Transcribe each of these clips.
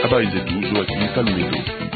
habari zetu Joakim Kalumendo.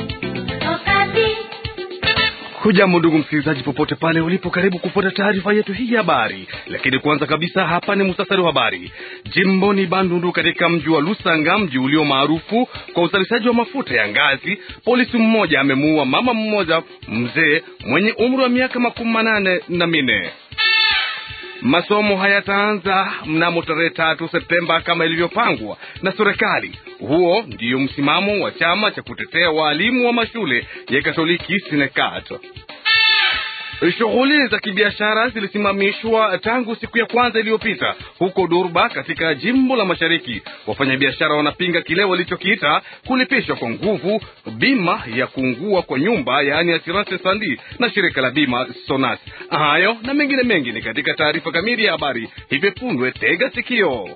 Hujambo ndugu msikilizaji, popote pale ulipo, karibu kufuata taarifa yetu hii ya habari. Lakini kwanza kabisa, hapa ni musasari wa habari. Jimboni Bandundu, katika mji wa Lusanga, mji ulio maarufu kwa uzalishaji wa mafuta ya ngazi, polisi mmoja amemuua mama mmoja mzee mwenye umri wa miaka makumi manane na minne. Masomo hayataanza mnamo tarehe tatu Septemba kama ilivyopangwa na serikali. Huo ndiyo msimamo wa chama cha kutetea waalimu wa mashule ya Katoliki Sinekat. Shughuli za kibiashara zilisimamishwa tangu siku ya kwanza iliyopita huko Durba katika jimbo la Mashariki. Wafanyabiashara wanapinga kile walichokiita kulipishwa kwa nguvu bima ya kuungua kwa nyumba, yaani assurance sandi na shirika la bima Sonas. Hayo na mengine mengi ni katika taarifa kamili ya habari hivi punde. Tega sikio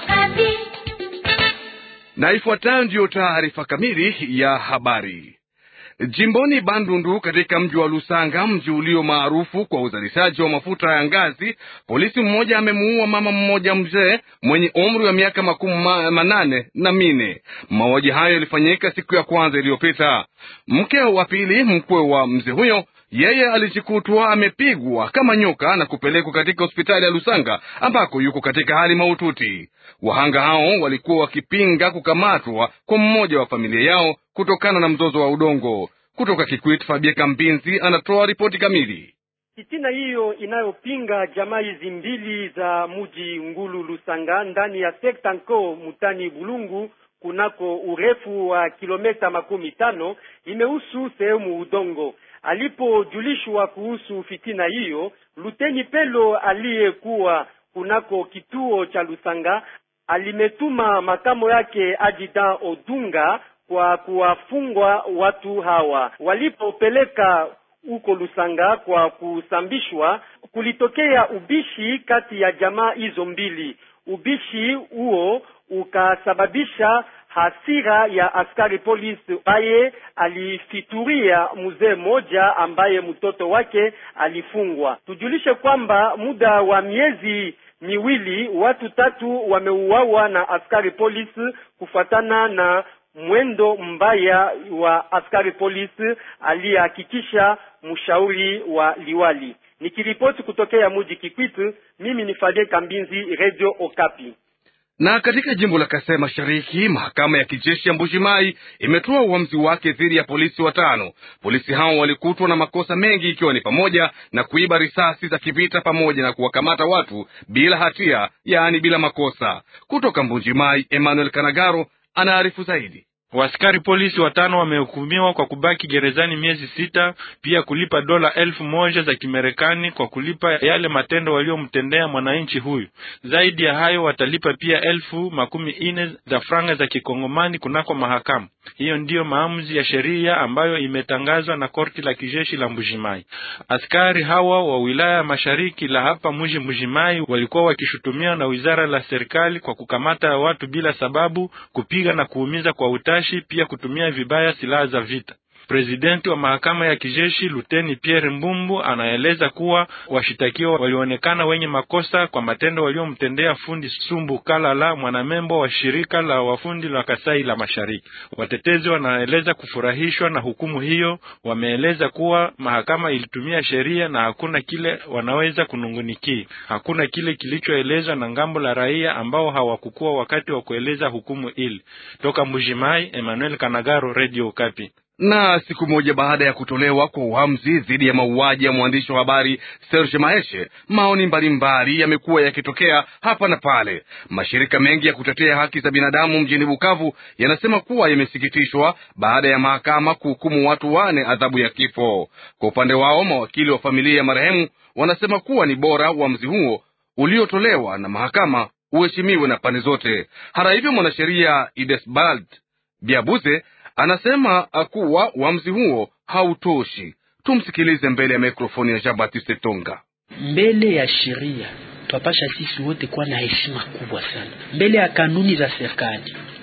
na ifuatayo ndiyo taarifa kamili ya habari. Jimboni Bandundu katika mji wa Lusanga, mji ulio maarufu kwa uzalishaji wa mafuta ya ngazi, polisi mmoja amemuua mama mmoja mzee mwenye umri wa miaka makumi manane na mine. Mauaji hayo yalifanyika siku ya kwanza iliyopita. Mke wa pili mkwe wa mzee huyo yeye alijikutwa amepigwa kama nyoka na kupelekwa katika hospitali ya Lusanga ambako yuko katika hali mahututi. Wahanga hao walikuwa wakipinga kukamatwa kwa mmoja wa familia yao kutokana na mzozo wa udongo. Kutoka Kikwit, Fabie Kambinzi anatoa ripoti kamili. Fitina hiyo inayopinga jamaa hizi mbili za muji Ngulu Lusanga ndani ya sekta nko mutani Bulungu kunako urefu wa kilometa makumi tano imehusu sehemu udongo. Alipojulishwa kuhusu fitina hiyo, Luteni Pelo aliyekuwa kunako kituo cha Lusanga alimetuma makamo yake Ajidan Odunga kwa kuwafungwa watu hawa. Walipopeleka huko Lusanga kwa kusambishwa, kulitokea ubishi kati ya jamaa hizo mbili. Ubishi huo ukasababisha hasira ya askari polisi ambaye alifituria mzee mmoja ambaye mtoto wake alifungwa. Tujulishe kwamba muda wa miezi miwili watu tatu wameuawa na askari polisi kufuatana na mwendo mbaya wa askari polisi aliyehakikisha mshauri wa liwali. Nikiripoti kutokea muji Kikwit, mimi ni Fadel Kambinzi, Radio Okapi. Na katika jimbo la Kasai Mashariki, mahakama ya kijeshi ya Mbuji-Mayi imetoa uamuzi wake dhidi ya polisi watano. Polisi hao walikutwa na makosa mengi, ikiwa ni pamoja na kuiba risasi za kivita pamoja na kuwakamata watu bila hatia, yaani bila makosa. Kutoka Mbuji-Mayi, Emmanuel Kanagaro anaarifu zaidi. Waskari polisi watano wamehukumiwa kwa kubaki gerezani miezi sita, pia kulipa dola elfu moja za Kimarekani kwa kulipa yale matendo waliomtendea mwananchi huyu. Zaidi ya hayo, watalipa pia elfu makumi ine za franga za kikongomani kunako mahakama. Hiyo ndiyo maamuzi ya sheria ambayo imetangazwa na korti la kijeshi la Mbujimai. Askari hawa wa wilaya ya mashariki la hapa mji Mbujimai walikuwa wakishutumiwa na wizara la serikali kwa kukamata watu bila sababu, kupiga na kuumiza kwa utashi, pia kutumia vibaya silaha za vita. Presidenti wa mahakama ya kijeshi Luteni Pierre Mbumbu anaeleza kuwa washitakiwa walionekana wenye makosa kwa matendo waliomtendea fundi Sumbu Kalala, mwanamembo wa shirika la wafundi la Kasai la Mashariki. Watetezi wanaeleza kufurahishwa na hukumu hiyo. Wameeleza kuwa mahakama ilitumia sheria na hakuna kile wanaweza kunungunikia. Hakuna kile kilichoelezwa na ngambo la raia ambao hawakukuwa wakati wa kueleza hukumu ili. Toka Mbujimai, Emmanuel Kanagaro, Radio Okapi. Na siku moja baada ya kutolewa kwa uamuzi dhidi ya mauaji ya mwandishi wa habari Serge Maeshe, maoni mbalimbali yamekuwa yakitokea hapa na pale. Mashirika mengi ya kutetea haki za binadamu mjini Bukavu yanasema kuwa yamesikitishwa baada ya mahakama kuhukumu watu wane adhabu ya kifo. Kwa upande wao, mawakili wa familia ya marehemu wanasema kuwa ni bora uamuzi huo uliotolewa na mahakama uheshimiwe na pande zote. Hata hivyo, mwanasheria Idesbald Biabuze anasema kuwa uamuzi huo hautoshi. Tumsikilize mbele ya mikrofoni ya Jean Baptiste Tonga. Mbele ya sheria twapasha sisi wote kuwa na heshima kubwa sana mbele ya kanuni za serikali.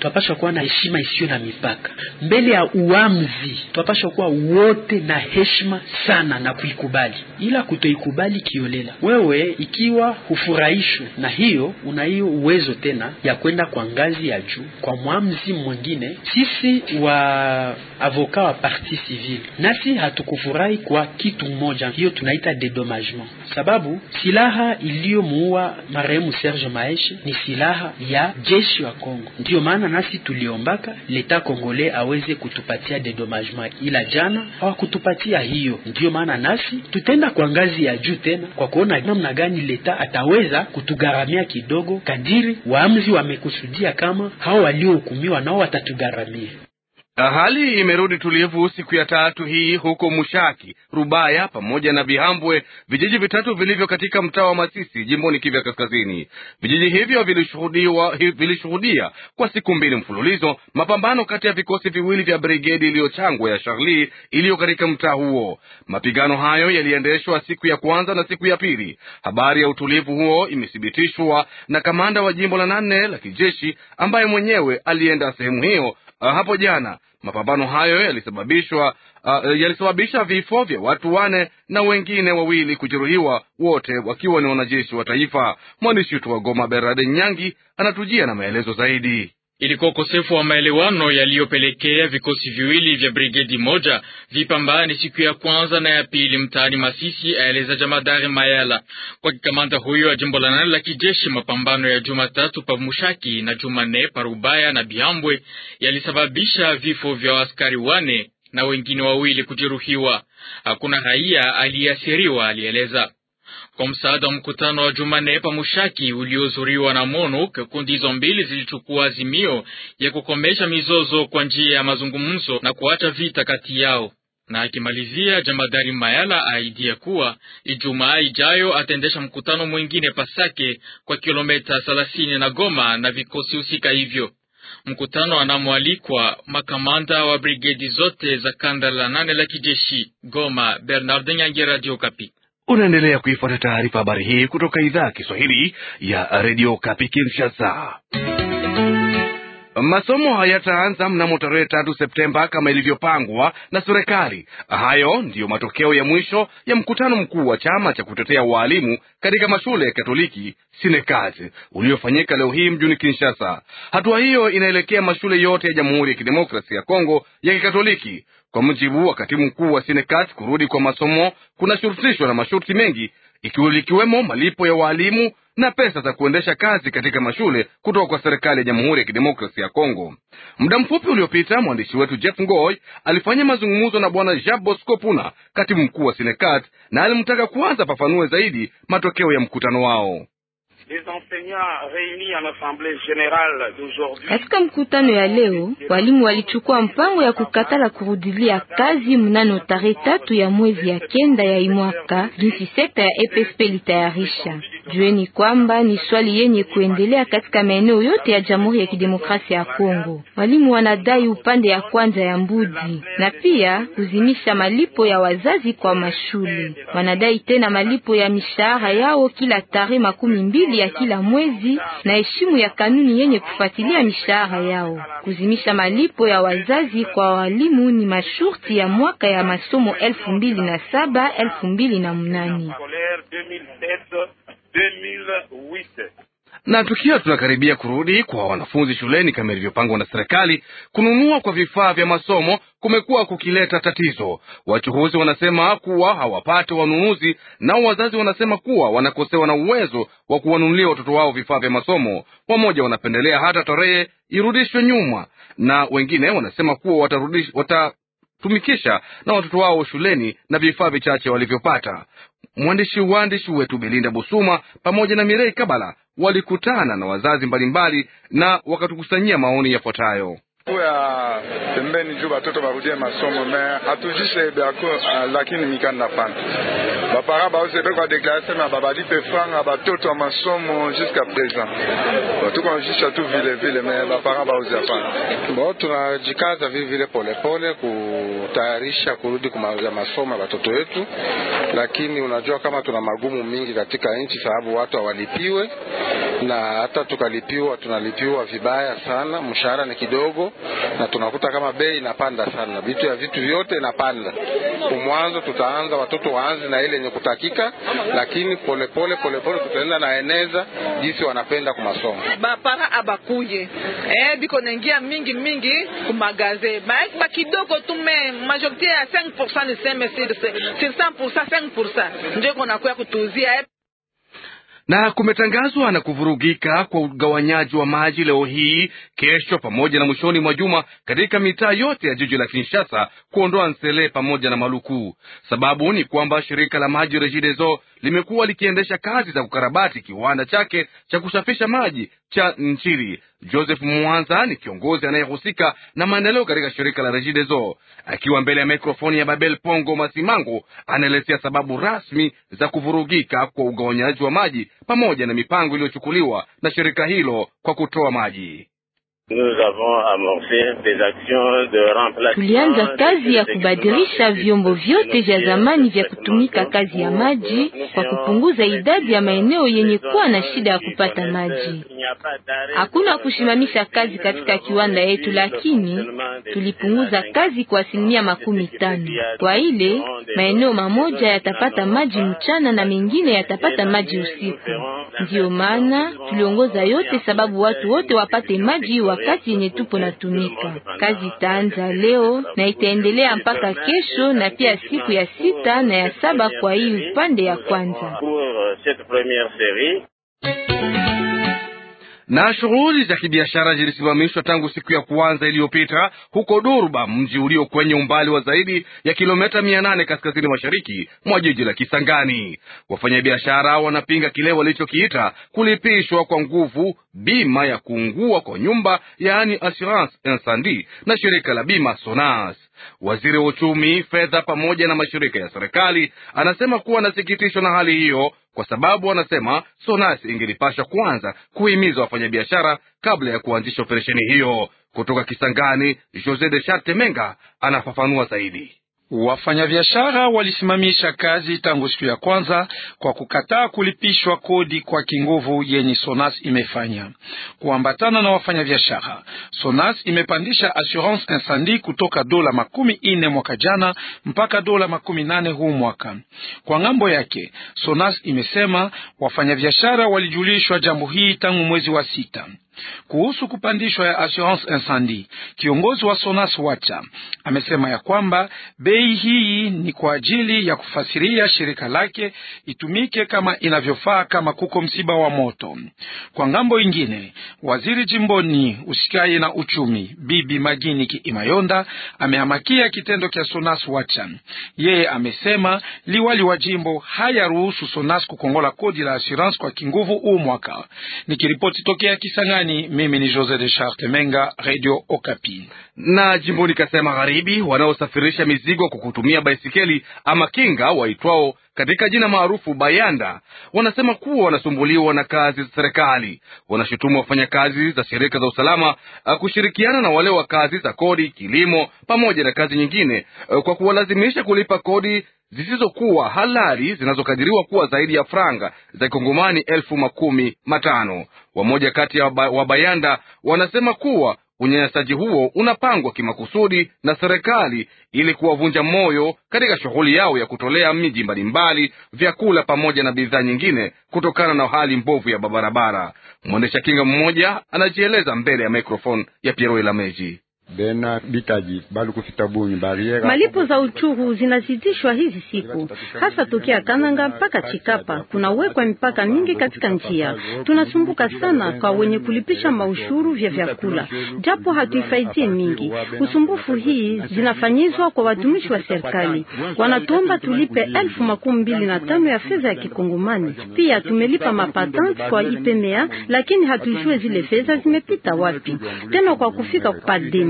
twapasha kuwa na heshima isiyo na mipaka mbele ya uamzi. Twapasha kuwa wote na heshima sana na kuikubali, ila kutoikubali kiolela. Wewe ikiwa hufurahishwe na hiyo, una hiyo uwezo tena ya kwenda kwa ngazi ya juu kwa mwamzi mwingine. Sisi wa avoka wa parti civile nasi hatukufurahi kwa kitu mmoja, hiyo tunaita dedommagement, sababu silaha iliyomuua marehemu Serge Maeshe ni silaha ya jeshi wa Kongo. Ndiyo maana nasi tuliombaka leta kongole aweze kutupatia dedommagement, ila jana hawakutupatia hiyo. Ndiyo maana nasi tutenda kwa ngazi ya juu tena kwa kuona namna gani leta ataweza kutugharamia kidogo, kadiri waamuzi wamekusudia kama hao waliohukumiwa nao watatugharamia. Hali imerudi tulivu siku ya tatu hii huko Mushaki, Rubaya pamoja na Bihambwe, vijiji vitatu vilivyo katika mtaa wa Masisi jimboni Kivu Kaskazini. Vijiji hivyo vilishuhudiwa vilishuhudia kwa siku mbili mfululizo mapambano kati ya vikosi viwili vya brigedi iliyochangwa ya Charlie iliyo katika mtaa huo. Mapigano hayo yaliendeshwa siku ya kwanza na siku ya pili. Habari ya utulivu huo imethibitishwa na kamanda wa jimbo la nane la kijeshi ambaye mwenyewe alienda sehemu hiyo Uh, hapo jana mapambano hayo yalisababishwa uh, yalisababisha vifo vya watu wane na wengine wawili kujeruhiwa, wote wakiwa ni wanajeshi wa taifa. Mwandishi wetu wa Goma Berade Nyangi anatujia na maelezo zaidi. Ilikuwa ukosefu wa maelewano yaliyopelekea vikosi viwili vya brigedi moja vipambane siku ya kwanza na ya pili mtaani Masisi, aeleza jamadari Mayala. Kwa kikamanda huyo wa jimbo la nane la kijeshi, mapambano ya Jumatatu pa Mushaki na Jumanne pa Rubaya na Bihambwe yalisababisha vifo vya askari wane na wengine wawili kujeruhiwa. Hakuna raia aliyeathiriwa, alieleza. Kwa msaada wa mkutano wa Jumanne pa Mushaki uliohudhuriwa na MONUC, kundi hizo mbili zilichukua azimio ya kukomesha mizozo kwa njia ya mazungumzo na kuacha vita kati yao. Na akimalizia, jamadari Mayala aidia kuwa Ijumaa ijayo ataendesha mkutano mwingine Pasake kwa kilomita thelathini na Goma na vikosi husika hivyo. Mkutano anamoalikwa makamanda wa brigedi zote za kanda la nane la kijeshi. Goma, Bernard Nyange, Radio Kapi. Unaendelea kuifuata taarifa habari hii kutoka idhaa ya Kiswahili ya redio Kapi Kinshasa. Masomo hayataanza mnamo tarehe tatu Septemba kama ilivyopangwa na serikali. Hayo ndiyo matokeo ya mwisho ya mkutano mkuu wa chama cha kutetea waalimu katika mashule ya Katoliki Sinekat uliofanyika leo hii mjini Kinshasa. Hatua hiyo inaelekea mashule yote ya Jamhuri ya Kidemokrasia ya Kongo ya Kikatoliki. Kwa mujibu wa katibu mkuu wa Sinekat, kurudi kwa masomo kunashurutishwa na masharti mengi ikiwemo malipo ya waalimu na pesa za kuendesha kazi katika mashule kutoka kwa serikali ya Jamhuri ya Kidemokrasia ya Kongo. Muda mfupi uliopita mwandishi wetu Jeff Ngoy alifanya mazungumzo na bwana Jean Bosco Puna, katibu mkuu wa Sinekat, na alimtaka kuanza pafanue zaidi matokeo ya mkutano wao. Katika mkutano ya leo, walimu walichukua mpango ya kukatala kurudilia kazi mnano tarehe tatu ya mwezi ya kenda ya imwaka, jinsi sekta ya EPSP litayarisha. Jueni kwamba ni swali yenye kuendelea katika maeneo yote ya Jamhuri ya Kidemokrasia ya Kongo. Walimu wanadai upande ya kwanza ya mbudi na pia kuzimisha malipo ya wazazi kwa mashule. Wanadai tena malipo ya mishahara yao kila tarehe makumi mbili ya kila mwezi na heshimu ya kanuni yenye kufuatilia mishahara yao. Kuzimisha malipo ya wazazi kwa walimu ni masharti ya mwaka ya masomo elfu mbili na saba elfu mbili na mnane na tukiwa tunakaribia kurudi kwa wanafunzi shuleni kama ilivyopangwa na serikali, kununua kwa vifaa vya masomo kumekuwa kukileta tatizo. Wachuhuzi wanasema kuwa hawapate wanunuzi, nao wazazi wanasema kuwa wanakosewa na uwezo wa kuwanunulia watoto wao vifaa vya masomo. Wamoja wanapendelea hata tarehe irudishwe nyuma, na wengine wanasema kuwa watarudish, watatumikisha na watoto wao shuleni na vifaa vichache walivyopata. Mwandishi waandishi wetu Belinda Busuma pamoja na Mirei Kabala walikutana na wazazi mbalimbali na wakatukusanyia maoni yafuatayo. ya pembeni juu batoto barudie masomo me hatujishe byako uh, lakini mikanda pana bapara baosebe kwa deklare sema babadi pe franga batoto ya masomo jusqu'à présent tukonjisha tu vile vile me bapara baozi hapana bo tunajikaza vile vile polepole kutayarisha kurudi kumaliza masomo ya batoto wetu lakini unajua kama tuna magumu mingi katika nchi sababu watu hawalipiwe na hata tukalipiwa, tunalipiwa vibaya sana, mshahara ni kidogo, na tunakuta kama bei inapanda sana, vitu ya vitu vyote inapanda. Kumwanzo tutaanza watoto waanze na ile yenye kutakika, lakini polepole polepole tutaenda na eneza jinsi wanapenda kwa masomo. bapara abakuye eh, biko naingia mingi mingi kumagaze ba kidogo tu me majorite ya 5% niseme sur sur 100% 5% ndio kunakuya kutuuzia eh. na kumetangazwa na kuvurugika kwa ugawanyaji wa maji leo hii, kesho, pamoja na mwishoni mwa juma katika mitaa yote ya jiji la Kinshasa, kuondoa Nsele pamoja na Maluku. Sababu ni kwamba shirika la maji Regideso limekuwa likiendesha kazi za kukarabati kiwanda chake cha kusafisha maji cha Nchiri. Joseph Mwanza ni kiongozi anayehusika na maendeleo katika shirika la Regideso. Akiwa mbele ya mikrofoni ya Babel Pongo Masimango, anaelezea sababu rasmi za kuvurugika kwa ugawanyaji wa maji pamoja na mipango iliyochukuliwa na shirika hilo kwa kutoa maji. Tulianza kazi ya kubadilisha vyombo vyote vya zamani vya kutumika kazi ya maji kwa kupunguza idadi ya maeneo yenye kuwa na shida ya kupata maji. Hakuna kusimamisha kazi katika kiwanda yetu, lakini tulipunguza kazi kwa asilimia makumi tano. Kwa ile maeneo mamoja yatapata maji mchana na mengine yatapata maji usiku. Ndiyo maana tuliongoza yote, sababu watu wote wapate maji wakati yenye tupo natumika. Kazi itaanza leo na itaendelea mpaka kesho na pia siku ya sita na ya saba kwa hii upande ya kwanza. na shughuli za kibiashara zilisimamishwa tangu siku ya kwanza iliyopita huko Durba, mji ulio kwenye umbali wa zaidi ya kilomita mia nane kaskazini mashariki mwa jiji la Kisangani. Wafanyabiashara wanapinga kile walichokiita kulipishwa kwa nguvu bima ya kuungua kwa nyumba, yaani assurance incendie, na shirika la bima Sonas. Waziri wa uchumi, fedha pamoja na mashirika ya serikali anasema kuwa anasikitishwa na hali hiyo kwa sababu anasema Sonas ingelipasha kwanza kuhimiza wafanyabiashara kabla ya kuanzisha operesheni hiyo. Kutoka Kisangani, Jose de Charte Menga anafafanua zaidi. Wafanyabiashara walisimamisha kazi tangu siku ya kwanza kwa kukataa kulipishwa kodi kwa kinguvu yenye Sonas imefanya. Kuambatana na wafanyabiashara, Sonas imepandisha assurance incendie kutoka dola makumi ine mwaka jana mpaka dola makumi nane huu mwaka. Kwa ng'ambo yake, Sonas imesema wafanyabiashara walijulishwa jambo hii tangu mwezi wa sita. Kuhusu kupandishwa ya assurance incendie, kiongozi wa Sonas Wacha amesema ya kwamba bei hii ni kwa ajili ya kufasiria shirika lake itumike kama inavyofaa kama kuko msiba wa moto. Kwa ngambo ingine, waziri jimboni usikaye na uchumi Bibi Magini Kiimayonda amehamakia kitendo cha Sonas Wacha. Yeye amesema liwali wa jimbo hayaruhusu Sonas kukongola kodi la assurance kwa kinguvu huu mwaka. Nikiripoti tokea Kisangani. Mimi ni Jose de Charte Menga, Radio Okapi. Na jimboni Kasai Magharibi, wanaosafirisha mizigo kwa kutumia baisikeli ama kinga waitwao katika jina maarufu bayanda, wanasema kuwa wanasumbuliwa na kazi za serikali. Wanashutumu wafanyakazi za shirika za usalama kushirikiana na wale wa kazi za kodi, kilimo pamoja na kazi nyingine kwa kuwalazimisha kulipa kodi zisizokuwa halali zinazokadiriwa kuwa zaidi ya franga za kongomani elfu makumi matano. Wamoja kati ya wabayanda wanasema kuwa unyanyasaji huo unapangwa kimakusudi na serikali ili kuwavunja moyo katika shughuli yao ya kutolea miji mbalimbali vyakula pamoja na bidhaa nyingine kutokana na hali mbovu ya barabara. Mwendesha kinga mmoja anajieleza mbele ya mikrofoni ya Piero Elameji. Bena bikaji balu kufita bunyi bariera. Malipo za uchuru zinazidishwa hizi siku, hasa tokea Kananga mpaka Chikapa. Kunawekwa mipaka mingi katika njia. Tunasumbuka sana kwa wenye kulipisha maushuru vya vyakula, japo hatuifaidie mingi. Usumbufu hii zinafanyizwa kwa watumishi wa serikali, wanatuomba tulipe elfu makumi mbili na tano ya fedha ya Kikongomani. Pia tumelipa mapatante kwa IPMA, lakini hatujue zile fedha zimepita wapi. Tena kwa kufika kupadem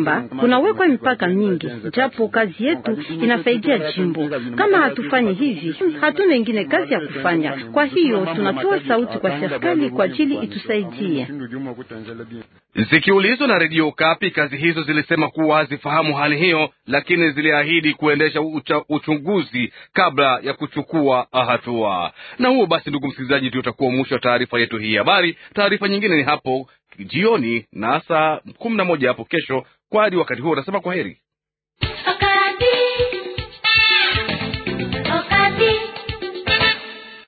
kwamba kunawekwa mipaka mingi, japo kazi yetu inafaidia jimbo. Kama hatufanyi hivi, hatuna ingine kazi ya kufanya. Kwa hiyo tunatoa sauti kwa serikali kwa ajili itusaidie. Zikiulizwa na redio Kapi, kazi hizo zilisema kuwa hazifahamu hali hiyo, lakini ziliahidi kuendesha ucha, uchunguzi kabla ya kuchukua hatua. Na huo basi, ndugu msikilizaji, ndio utakuwa mwisho wa taarifa yetu hii habari. Taarifa nyingine ni hapo jioni na saa kumi na moja hapo kesho. Kwa hadi wakati huo, unasema kwa heri.